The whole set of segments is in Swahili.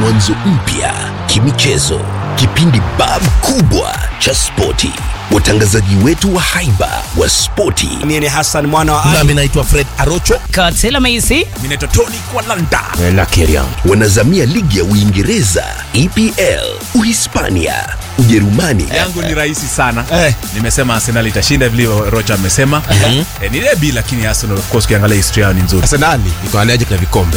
mwanzo mpya kimichezo kipindi bab kubwa cha spoti watangazaji wetu wa haiba wa spoti Mimi ni Hassan mwana wa Ali. nami naitwa fred arocho Katela Maisi. Mimi naitwa Tony Kwalanda. wanazamia ligi ya uingereza epl uhispania ujerumani yangu ni rahisi sana Eh. nimesema arsenal itashinda vile rocha amesema eh, ni debi lakini arsenal of course ukiangalia historia yao ni nzuri Arsenali iko allergic na vikombe.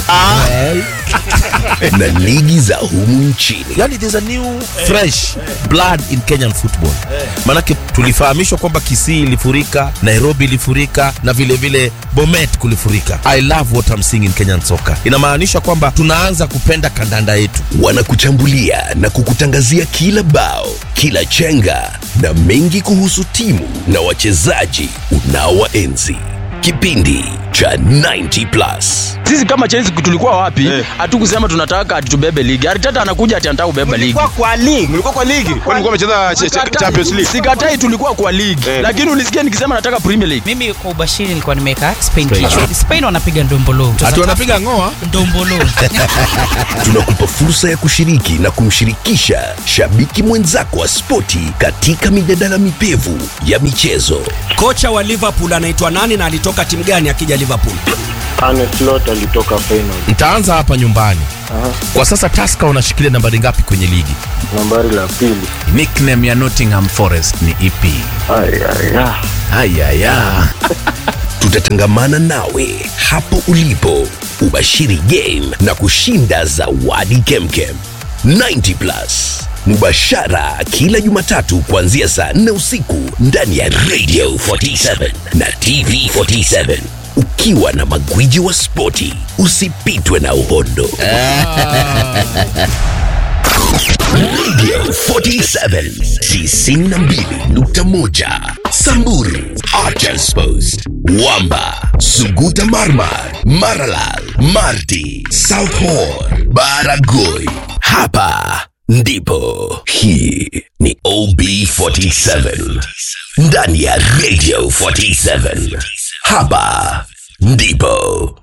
na ligi za humu nchini yani there's a new fresh blood in kenyan football manake tulifahamishwa kwamba kisii ilifurika nairobi ilifurika na vile vile bomet kulifurika i love what I'm seeing in kenyan soccer inamaanisha kwamba tunaanza kupenda kandanda yetu wanakuchambulia na kukutangazia kila bao kila chenga na mengi kuhusu timu na wachezaji unaowaenzi kipindi cha 90 plus sisi kama Chelsea tulikuwa wapi hatukusema tunataka ati tubebe ligi aritata anakuja ati anataka kubeba ligi Mlikuwa kwa ligi, mlikuwa kwa ligi. Kwani mlikuwa mmecheza ch- ch- Champions League? sikatai tulikuwa kwa ligi lakini ulisikia nikisema nataka premier league Mimi kwa ubashiri nilikuwa nimeweka Spain kichwa. Spain wanapiga ndombolo. Ati wanapiga ngoa. ndombolo. tunakupa fursa ya kushiriki na kumshirikisha shabiki mwenzako wa spoti katika mijadala mipevu ya michezo Kocha wa Liverpool anaitwa nani na alitoka timu gani akija Liverpool? Arne Slot alitoka final nitaanza hapa nyumbani kwa sasa taska wanashikilia nambari ngapi kwenye ligi nambari la pili. nickname ya nottingham forest ni ep Ay, ay, ah. ayaya tutatangamana nawe hapo ulipo ubashiri game na kushinda zawadi kemkem 90 plus mubashara kila jumatatu kuanzia saa 4 usiku ndani ya radio 47 na tv 47 ukiwa na magwiji wa spoti usipitwe na uhondo radio 47 92.1 samburu archers post wamba suguta marmar maralal marti south hor baragoi hapa ndipo hii ni ob47 ndani ya radio 47 hapa ndipo